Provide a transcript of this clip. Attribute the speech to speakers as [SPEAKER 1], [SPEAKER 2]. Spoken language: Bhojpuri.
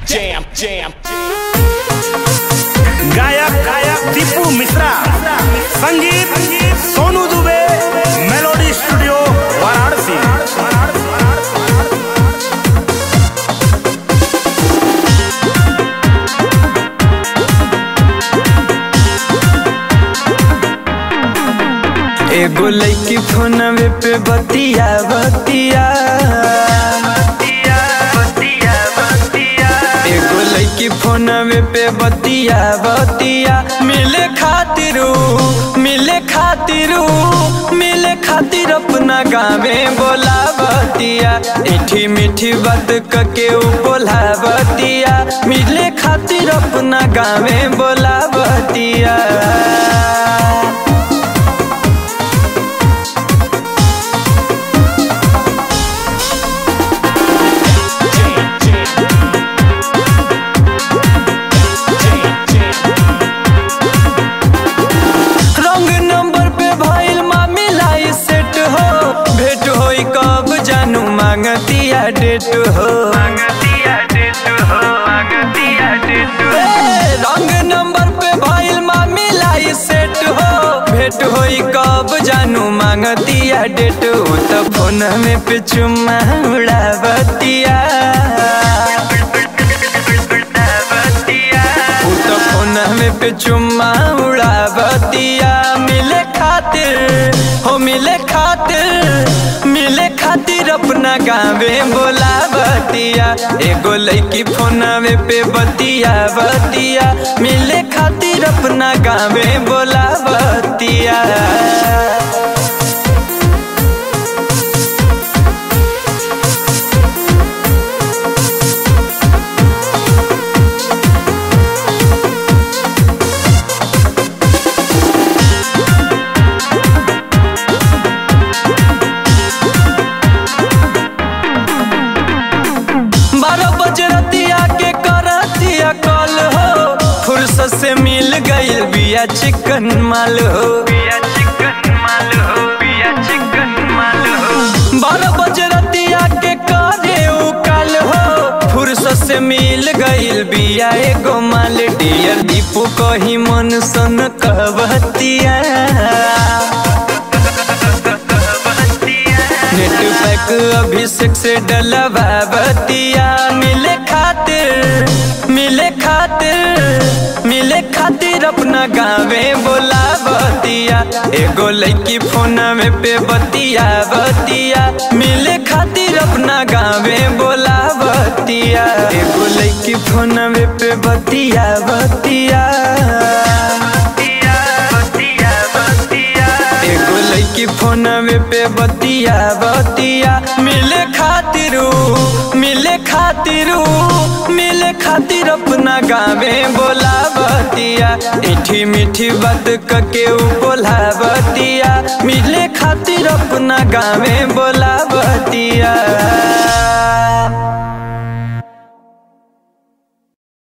[SPEAKER 1] jam, jam.
[SPEAKER 2] गायक गायक दीपू मिश्रा संगीत सोनू दुबे मेलोडी स्टूडियो वाराणसी
[SPEAKER 3] एगो लैकी फोनवे पे बतिया बतिया एगो लैकी फोनवे पे बतिया बतिया मिले खातिरू मिले खातिरू मिले खातिर अपना गावे बोला बतिया मीठी मीठी बात कके उ बोला बतिया मिले खातिर अपना गावे बोला बतिया रंग नंबर पे भइल मामिला ई सेट हो भेट होई कब जानू मांगतिया डेट हो ए, रंग नंबर पे भइल मामिला ई सेट हो भेट होई कब जानू मांगतिया डेट हो त फोन में पे चुम्मा उड़ावतिया उ त फोन में पे चुम्मा उड़ावतिया मिले खातिर हो मिले खातिर मिले खातिर अपना गावे बोलावतिया एगो लड़की फोनवे पे बतिया बतिया मिले खातिर अपना गावे बोलावतिया बारह बजे रतिया के करतिया कॉल हो फुर्सत से मिल गईल बिया चिकन माल हो बारह बजे रतिया के करे उ काल हो फुर्सत से मिल गईल बिया एगो माल डियर दीपू कही मन सन कहबतिया नेट पैक अभिषेक से डलवा बतिया मिले खातिर मिले खातिर मिले खातिर अपना गावे बोला बतिया एगो लड़की फोन में पे बतिया बतिया मिले खातिर अपना गावे बोला बतिया एगो लड़की फोन में पे बतिया बतिया एगो लड़की फोनवे पे बतिया बतिया मिले खातिरू मिले खातिरू मिले खातिर अपना गावे बोला बतिया मीठी मीठी बात कके उ बोला बतिया मिले खातिर अपना गावे बोला बतिया